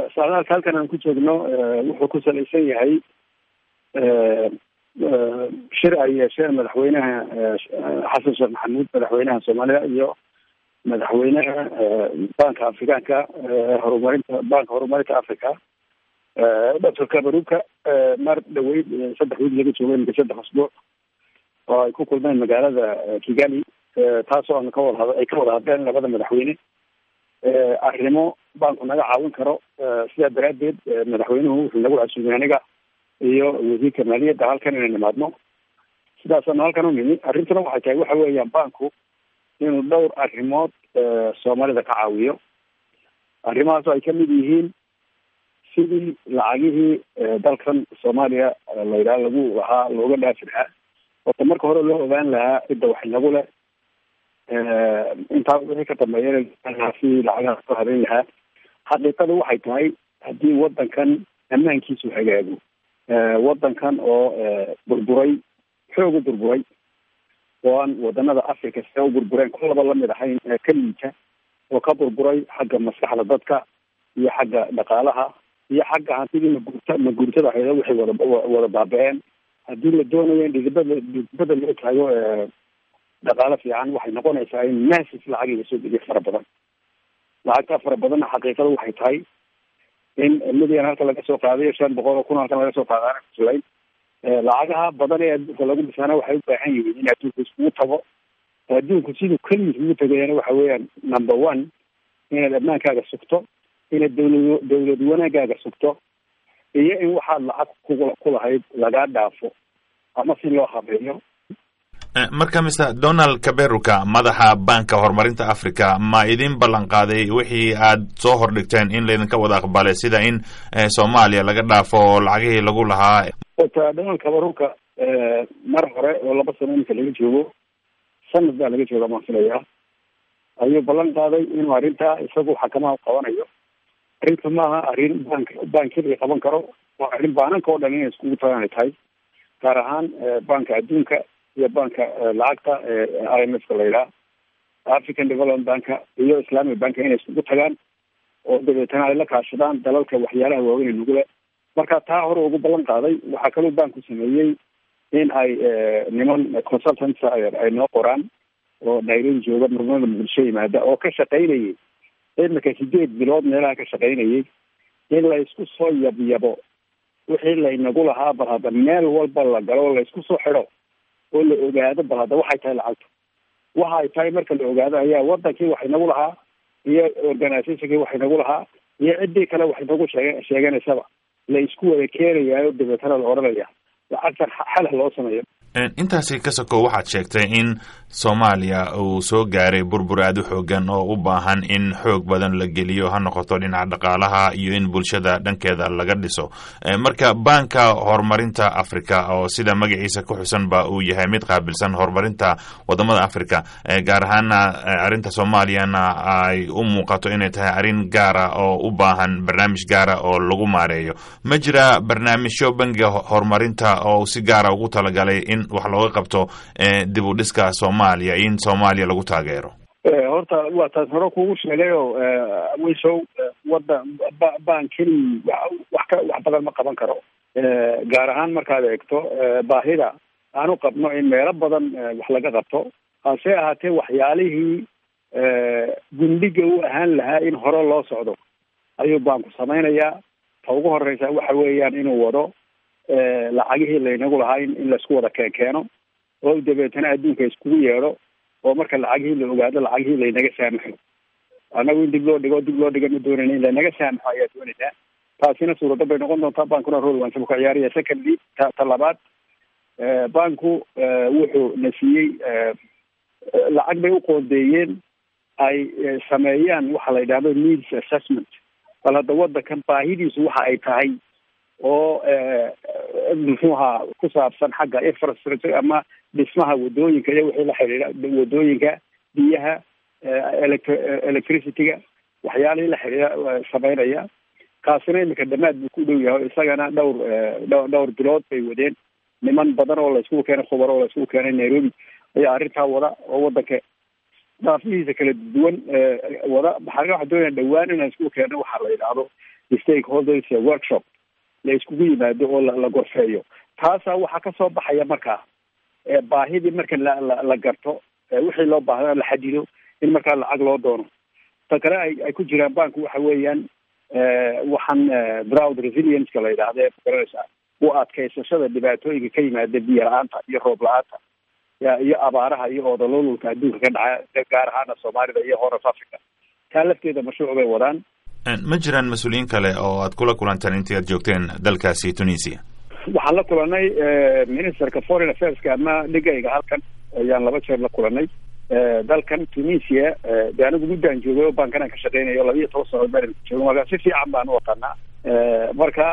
socdaalka halkan aan ku joogno wuxuu ku salaysan yahay shir ay yeesheen madaxweynaha xasan sheekh maxamuud madaxweynaha soomaalida iyo madaxweynaha banka afrikaanka horumarinta banka horumarinta africa doctor kabaruka mar dhaweyd saddex wiil laga joogay imika saddex asbuuc oo ay ku kulmeen magaalada kigali taasoo aan kawada had ay ka wada hadleen labada madaxweyne arrimo banku naga caawin karo sidaa daraaddeed madaxweynuhu wuxuu nagu casuumay aniga iyo wasiirka maaliyadda halkan inay nimaadno sidaasaanu halkan u nimi arrintuna waxay tahay waxa weeyaan banku inuu dhowr arrimood soomaalida ka caawiyo arrimahaas ay kamid yihiin sidii lacagihii dalkan soomaaliya la yidhaha lagu lahaa looga dhaafi lahaa horta marka hore loo ogaan lahaa cidda wax inagu leh intaa wixii ka dambeeya si lacagaha soo habeyn lahaa xaqiiqadu waxay tahay haddii wadankan ammaankiisu hagaago wadankan oo burburay xoog u burburay oo aan wadanada africa see u burbureen kolaba lamid ahayn ka liita oo ka burburay xagga maskaxda dadka iyo xagga dhaqaalaha iyo xagga hantidii maguurta maguurtada hayda waxay wada wada baaba-een haddii la doonayo in dhidibada dhidibada loo taago dhaqaalo fiican waxay noqonaysaa in masis lacag lasoo geliyo fara badan lacagtaa fara badanna xaqiiqada waxay tahay in midian halka laga soo qaadayo shan boqol oo kun halkan laga soo qaadaana kuslayn lacagaha badan ee adduunka lagu dhisaana waxay u baahan yihiin in adduunka iskugu tago adduunku siduu keliya iskugu tagayana waxa weeyaan number one inaad ammaankaaga sugto inaad dawlad dawlad wanaagaaga sugto iyo in waxaad lacag ku kulahayd lagaa dhaafo ama si loo habeeyo marka mister donald kaberuka madaxa banka horumarinta africa ma idin ballan qaaday wixii aad soo hordhigteen in laydinka wada aqbalay sida in soomaaliya laga dhaafo oo lacagihii lagu lahaa ota donald kaberuka mar hore oo laba sano iminka laga joogo sanad baa laga jooga maan filayaa ayuu ballan qaaday inuu arrintaa isagu xakamaha qabanayo arrinta maaha arrin bank bankiliga qaban karo waa arrin baananka oo dhan inay iskugu tagaan ay tahay gaar ahaan banka adduunka iyo banka lacagta i m f ka la yidhaha african development banka iyo islamic banka inay iskugu tagaan oo dabeetana ay la kaashadaan dalalka waxyaalaha waaweyn nugule marka taa hore ugu ballan qaaday waxaa kaloo banku sameeyey in ay niman consultants ay noo qoraan oo nairobi jooga murmada bulsho yimaada oo ka shaqaynayay imika sideed bilood meelaha ka shaqaynayay in la isku soo yabyabo wixii laynagu lahaa bal hadda meel walba la galo o la isku soo xidho oo la ogaado bal hadda waxay tahay lacagta waxa ay tahay marka la ogaado ayaa wadankii wax inagu lahaa iyo organizationkii wax inagu lahaa iyo ciddii kale wax inagu sheeg sheeganaysaba la isku wada keenayaayo dabeetana la odhanaya lacagtan xalah loo sameeyo intaasi ka sokow waxaad sheegtay in soomaaliya uu soo gaaray burbur aada u xoogan oo u baahan in xoog badan la geliyo ha noqoto dhinaca dhaqaalaha iyo in bulshada dhankeeda laga dhiso marka banka horumarinta africa oo sida magaciisa ku xusan ba uu yahay mid qaabilsan horumarinta wadamada africa gaar ahaana arrinta soomaaliyana ay u muuqato inay tahay arrin gaara oo u baahan barnaamij gaara oo lagu maareeyo ma jira barnaamijyo bangiga horumarinta oo si gaara ugu talagalay in wax looga qabto dib u dhiska soomaaliya in soomaaliya lagu taageero horta waa taas hore kugu sheegay oo wisow wadan baan keli wax ka wax badan ma qaban karo gaar ahaan markaad eegto baahida aanu qabno in meelo badan wax laga qabto hase ahaatee waxyaalihii gundhiga u ahaan lahaa in hore loo socdo ayuu baanku samaynayaa ta ugu horeysa waxa weeyaan inuu wado lacagihii laynagu lahaa in laisku wada keen keeno oo dabeetana adduunka iskugu yeedho oo marka lacagihii la ogaado lacagihii laynaga saamaxo annagu in dib loo dhigo dib loo dhiga ma doonayna in laynaga saamaxo ayaa doonaynaa taasina suuradda bay noqon doontaa bankuna rol wansabu ka ciyaaraya secondly ta ta labaad banku wuxuu na siiyey lacag bay u qoondeeyeen ay sameeyaan waxa la yidhahdo needs assessment bal hadda wadankan baahidiisu waxa ay tahay oo muxuu ahaa ku saabsan xagga infrastructure ama dhismaha wadooyinka iyo wixii la xidhiidha wadooyinka biyaha electr electricity-ga waxyaalihii la xidhiidha sameynaya kaasina imika dhamaad buu ku dhow yahay isagana dhowr dh dhowr bilood bay wadeen niman badan oo layskugu keenay khubar oo layskugu keenay nairobi ayaa arrintaa wada oo wadanka daafihiisa kala duwan wada maxaa waxaa doonaya dhawaan inaan iskugu keeno waxaa la yidhaahdo stakeholders workshop la iskugu yimaado oo la gorfeeyo taasaa waxaa kasoo baxaya markaa baahidii marka la la la garto wixii loo baahda la xadido in markaa lacag loo doono ta kale ay ay ku jiraan banku waxa weeyaan waxaan drought resilience-ka la yidhaahda ee magaranaysaa u adkaysashada dhibaatooyinka ka yimaada biyo la-aanta iyo roob la-aanta iyo abaaraha iyo oodalolulka adduunka ka dhaca gaar ahaana soomaalida iyo horaf africa taa lafteeda mashruuc bay wadaan ma jiraan mas-uuliyiin kale oo aad kula kulanteen intii aad joogteen dalkaasi tunisia waxaan la kulanay ministerka foreign affairska ama dhigayga halkan ayaan laba jeer la kulanay dalkan tunisia de anigu muddaan joogay oo bankanaan ka shaqeynayo labiiyo toban sanood baan jooga marka si fiican baan u watanaa marka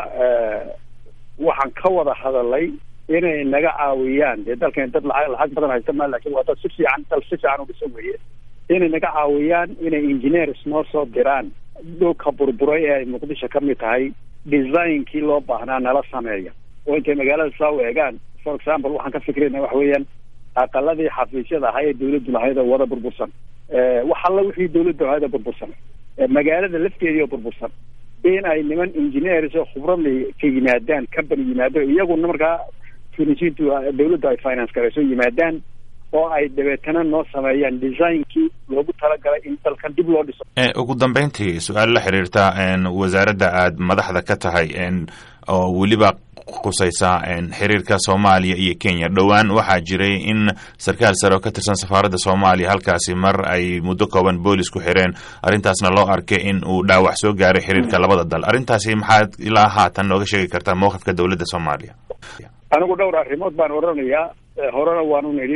waxaan ka wada hadalay inay naga caawiyaan dee dalkan dad lacag lacag badan haysta ma lakin waa dad si fiican dal si fiican u dhisan weye inay naga caawiyaan inay engineers noo soo diraan dhulka burburay ee ay muqdisho ka mid tahay designkii loo baahnaa nala sameeya oo intay magaalada saa u eegaan for example waxaan ka fikrayna waxa weeyaan aqaladii xafiisyada ahaa ee dawladdu lahayd oo wada burbursan wax alla wixii dawladdu lahayd oo burbursan magaalada lafteedii oo burbursan in ay niman engineers oo khubradli ka yimaadaan company yimaado iyaguna markaa tunisiintu dawladdu ay finance garayso yimaadaan oo ay dabeetana noo sameeyaan designkii loogu talagalay in dalkan dib loo dhiso ugu dambeyntii su-aal la xiriirta wasaaradda aad madaxda ka tahay oo weliba khusaysa xiriirka soomaaliya iyo kenya dhowaan waxaa jiray in sarkaal sare oo ka tirsan safaaradda soomaaliya halkaasi mar ay muddo kooban boolis ku xireen arrintaasna loo arkay in uu dhaawac soo gaaray xiriirka labada dal arrintaasi maxaad ilaa haatan nooga sheegi kartaa mowqifka dowladda soomaaliya anigu dhowr arrimood baan odhanayaa horena waanu nidhi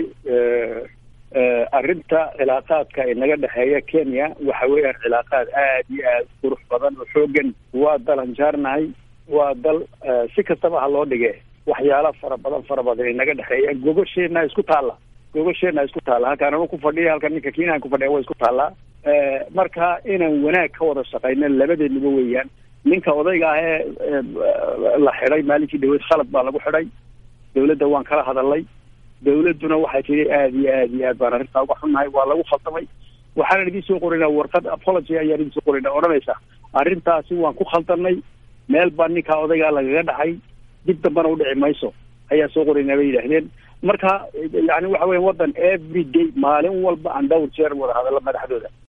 arrinta cilaaqaadka inaga dhexeeya kenya waxa weeyaan cilaaqaad aad iyo aad qurux badan oo xoogan waa dal anjaarnahay waa dal si kastaba ha loo dhige waxyaala fara badan fara badan inaga dhexeeya gogosheena isku taalla gogosheena isku taalla halkaan anu ku fadhiya halkan ninka kiinaan ku fadhiya waa isku taallaa marka inaan wanaag ka wada shaqayno labadeednaba weeyaan ninka odayga ah ee la xidhay maalinkii dhaweed khalad baa lagu xidhay dawladda waan kala hadalnay dawladduna waxay tiri aad iyo aad iyo aad baan arrintaa uga xunnahay waa lagu khaldamay waxaanan idiin soo qorinaa warqad apology ayaan idiin soo qorinaa odhanaysa arrintaasi waan ku khaldanay meel baa ninkaa odaygaa lagaga dhacay dib dambana udhici mayso ayaa soo qoraynaa bay yidhaahdeen marka yani waxa weya waddan every day maalin walba aan dhowr jeer wada hadallo madaxdooda